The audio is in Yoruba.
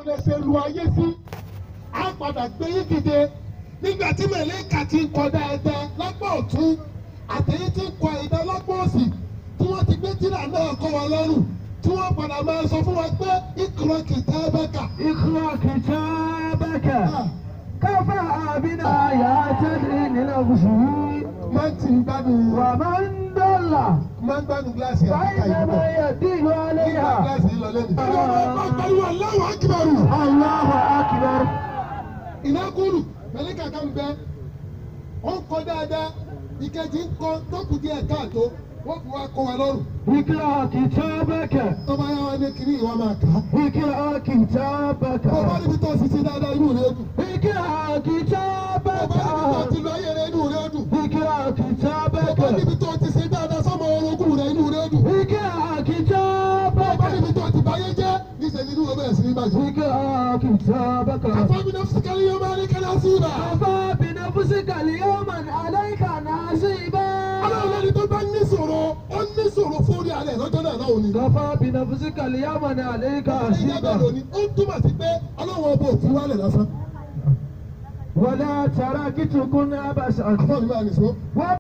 lè ṣe lu ayé sí á padà gbé yín dìde nígbà tí mẹ̀lẹ́kà ti ń kọjá ẹ̀dá lápá ọ̀tún àtẹ̀yí tí ń kọ ẹ̀dá lápá òsì tí wọ́n ti gbé tírà náà kọ́ wa lọ́rùn tí wọ́n padà máa sọ fún wa pé ìkúrọ̀ kìtà bẹ́kà. اقرأ كتابك كفى بآيات لنفسه máa ń tì ń gbádùn ومن ضل máa ń gbádùn gíláàsì àbíkà yìí فإنما bọ̀. يدين nígbà عليها gíláàsì yìí lọ lẹ́nu. ọlọ́run ọba pariwo aláwọ̀ akíbarù. الله أكبر ìnákùlù mẹ̀lẹ́kà kan bẹ ó ń kọ dáadáa ìkejì ń kọ tókù díẹ̀ káàtó wọ́n fi wá kọ́ wa lọ́rùn. اقرأ كتابك tó bá yá wa ní kiri ìwà máa kà á. اقرأ كتابك bó bá níbi tó ti ṣe dáadáa inú rẹ̀ dùn. اقرأ bó bá níbi tó كتابك ti lọ ayé rẹ̀ inú rẹ̀ dùn. اقرأ bó bá كتابك níbi tó ti ṣe dáadáa sọ́mọ orogún rẹ̀ inú rẹ̀ dùn. اقرأ bó bá كتابك níbi tó ti báyé jẹ́ níṣẹ́ nínú rẹ̀ bẹ̀rẹ̀ sí ní bàjẹ́. اقرأ كتابك àfọ́bí náà fúsikẹ́ ní yọmọ ní kẹ́lá sí ibà. كفى بنفسك اليوم عليك نصيبا ọlọ́run lẹ́ni tó bá ní sọ̀rọ̀ ó ní sọ̀rọ̀ fún orí alẹ́ lọ́jọ́ náà náà ò ní. كفى بنفسك اليوم عليك ìyá bẹ́ẹ̀ حسيبا lónìí ó ń túmọ̀ sí pé ọlọ́run ọba ò fi wálẹ̀ lásán. ولا تركتكن عبثا àfọ́bí máa nìṣó.